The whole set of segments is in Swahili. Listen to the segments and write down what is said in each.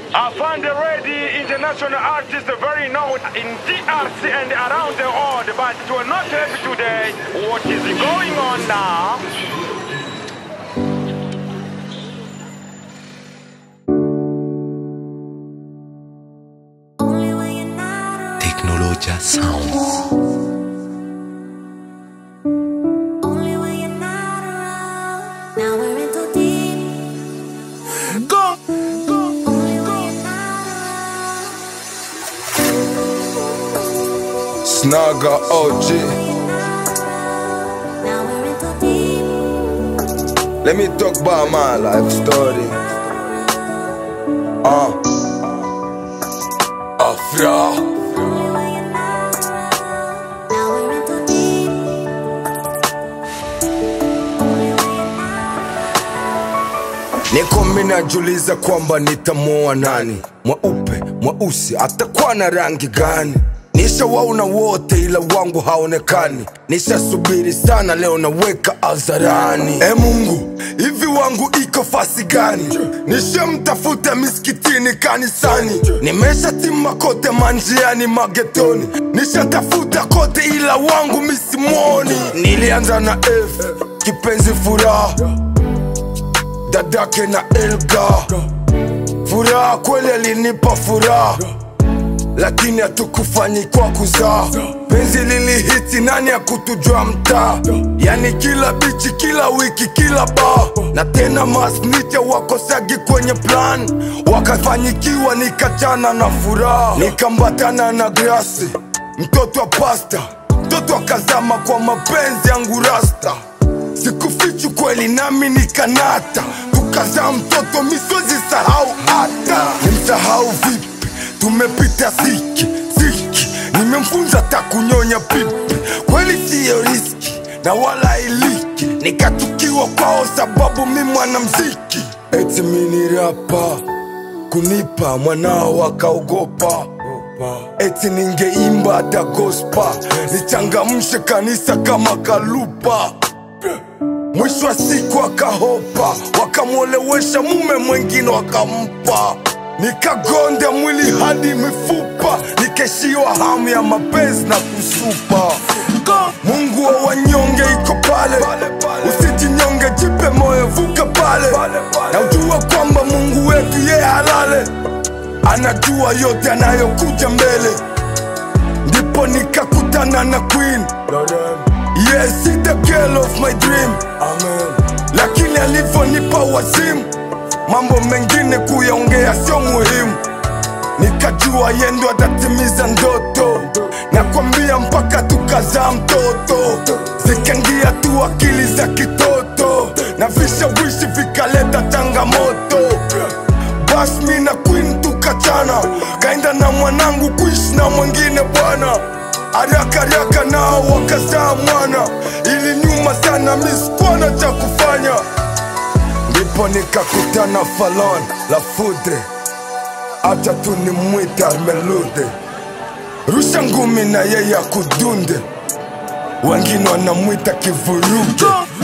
Afande Reddy, international artist, very known in DRC and around the world, but we're not happy today. What is going on now? Teknologia Sounds. Only when you're not around. Now we're in too deep. Only when you're not around. Snaga OG. Now we're in too deep. Let me talk about my life story. Uh. Afra. Only when you're not around. Now we're in too deep. Only when you're not Niko mina najiuliza kwamba nitamuoa nani, mweupe mweusi, atakuwa na rangi gani? Nishawaona wote ila wangu haonekani, nishasubiri sana, leo naweka hadharani. E Mungu, hivi wangu iko fasi gani? Nishamtafuta miskitini, kanisani, nimeshatima kote manjiani, magetoni, nishatafuta kote ila wangu misimoni. Nilianza na F, kipenzi furaha dadake na Elga. Furaha kweli alinipa furaha, lakini hatukufanyi kwa kuzaa. Penzi lilihiti, nani akutujua mtaa? Yani kila bichi, kila wiki, kila ba na tena masnicha wakosagi kwenye plan, wakafanyikiwa, nikachana na furaha, nikambatana na grasi, mtoto wa pasta, mtoto akazama kwa mapenzi yangu rasta sikufichu kweli nami nikanata tukazaa mtoto misozi sahau hata nimsahau vipi tumepita ziki ziki nimemfunza takunyonya pipi kweli siyo riski na wala iliki nikatukiwa kwao sababu mi mwanamziki eti mini rapa kunipa mwanao akaogopa eti ningeimba hata gospa nichangamshe kanisa kama kalupa mwisho wa siku akahopa wakamwolewesha mume mwengine wakampa nikagonda mwili hadi mifupa nikeshiwa hamu ya mapenzi na kusupa mungu wa wanyonge iko pale usijinyonge jipe moyo vuka pale na ujua kwamba mungu wetu ye halale anajua yote anayokuja mbele ndipo nikakutana na queen yes it's the girl of my dream lakini alivyonipa wazimu mambo mengine kuyaongea sio muhimu nikajua yendo atatimiza ndoto nakwambia mpaka tukazaa mtoto zikaingia tu akili za kitoto na vishawishi vikaleta changamoto bas mi na queen tukachana kaenda na mwanangu kuishi na mwingine bwana haraka haraka nao wakazaa mwana ili nyuma sana miskwana cha kufanya ndipo nikakutana falon la fudre acha tu ni mwita melude rusha ngumi na yeye akudunde wengine wanamwita kivuruge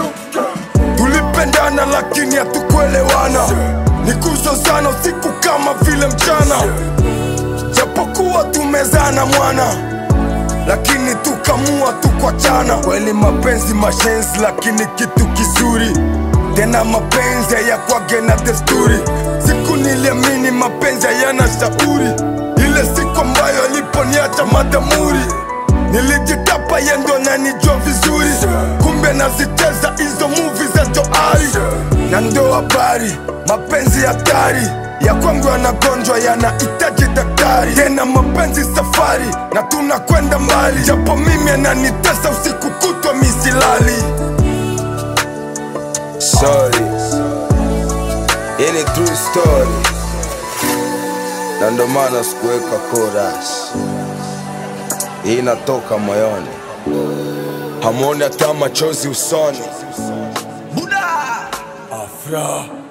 tulipendana lakini hatukuelewana ni kuzozana usiku kama vile mchana japokuwa tumezana mwana lakini tukamua tukwachana kweli mapenzi mashenzi lakini kitu kizuri tena mapenzi hayakwage na desturi siku niliamini mapenzi hayana shauri ile siku ambayo aliponiacha madamuri nilijitapa yendo nanijua vizuri kumbe nazicheza hizo muvi za joari na ndo habari mapenzi hatari ya kwangu yanagonjwa yanahitaji daktari tena mapenzi safari na tunakwenda mbali japo mimi ananitesa usiku kutwa misilali sorry hii ni true story na ndo maana sikuweka chorus hii inatoka moyoni hamwoni hata machozi usoni Buda! afra